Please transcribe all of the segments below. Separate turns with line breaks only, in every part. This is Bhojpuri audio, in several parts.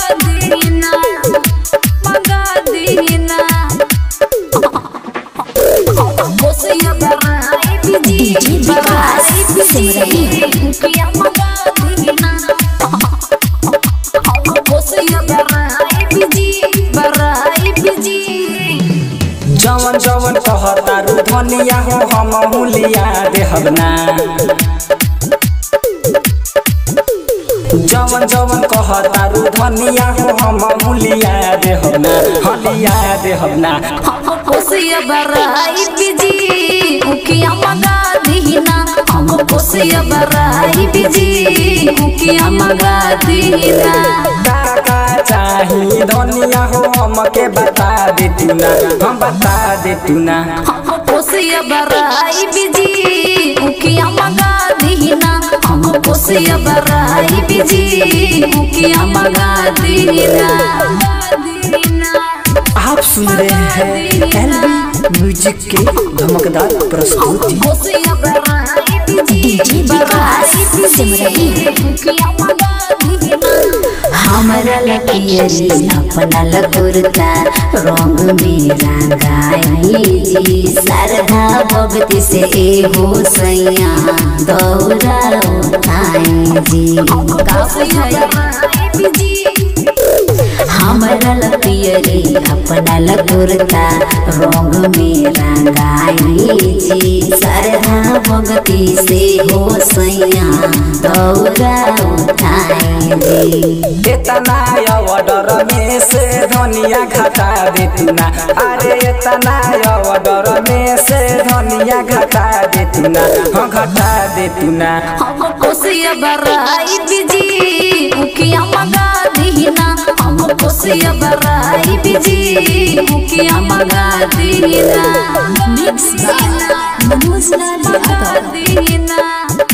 दीना मंगा दीना कोसिया बराई बिजी बराई बिजी किया मंगा दीना कोसिया बराई बिजी बराई बिजी
जवन जवन कहतारू धनिया हो हम हुलिया देहब ना जवन जवन कहतारू धनिया हो हम हुलिया देहब ना हलिया देहब ना
कोसिया बराई बिजी उकिया मंगा दीना हम कोसिया बराई बिजी उकिया मंगा दीना
का चाही धनिया हो हमके बता दे तू ना हम बता दे तू ना
कोसिया बराई बिजी उकिया मंगा दीना हम कोसिया बराई बिजी उकिया मंगा दीना
आप सुन रहे हैं एलबी म्यूजिक के धमकदार प्रस्तुति
कोसिया बराई बिजी बराई बिजी उकिया मंगा दीना
हमरा लपियरी अपना लकुरता रंग में रंगाई जी शारदा भक्ति से एहो सैया दौरा उठाई जी
कोसिया बराई बिजी
हमरा लपियरी अपना लकुरता रंग में रंगाई जी शारदा भक्ति से हो सैया दौरा उठाई जी
इतना ऑर्डर में से धनिया घटा दे तू ना अरे इतना ऑर्डर में से धनिया घटा दे तू ना हाँ घटा दे तू ना
हम कोसिया बराई बिजी उकिया मंगा दीना हम कोसिया बराई बिजी उकिया मंगा दीना मिक्स मनोज मंगा दीना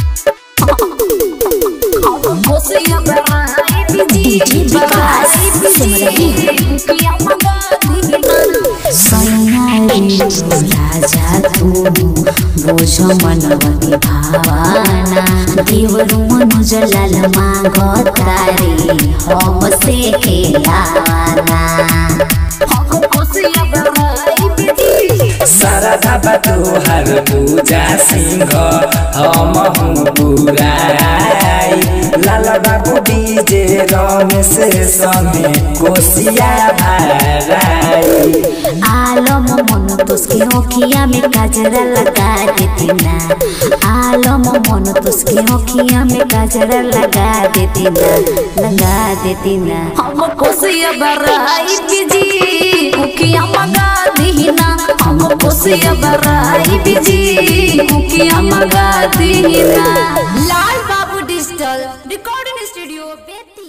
हम कोसिया बराई बिजी बराई बिजी उकिया मंगा दीना
सैयारी राजा तू बोझ मनवती भावना देवरु मनुज लाल मागतारे हम से खेलाना
हम कोसिया बराई बिजी
शारदा बतोहर पूजा सिंह हम हूँ पुराई लाल बाबू डीजे रमेश संगे कोसिया भराई
आलम मन तुसके ओखिया में काजरा लगा देती ना आलम मन तुसके ओखिया में काजरा लगा देती ना लगा देती ना
हम कोसिया बराई बिजी उकिया मंगा दीना हम कोसिया बराई बिजी उकिया मंगा दीना
लाल बाबू डिजिटल रिकॉर्डिंग स्टूडियो बेती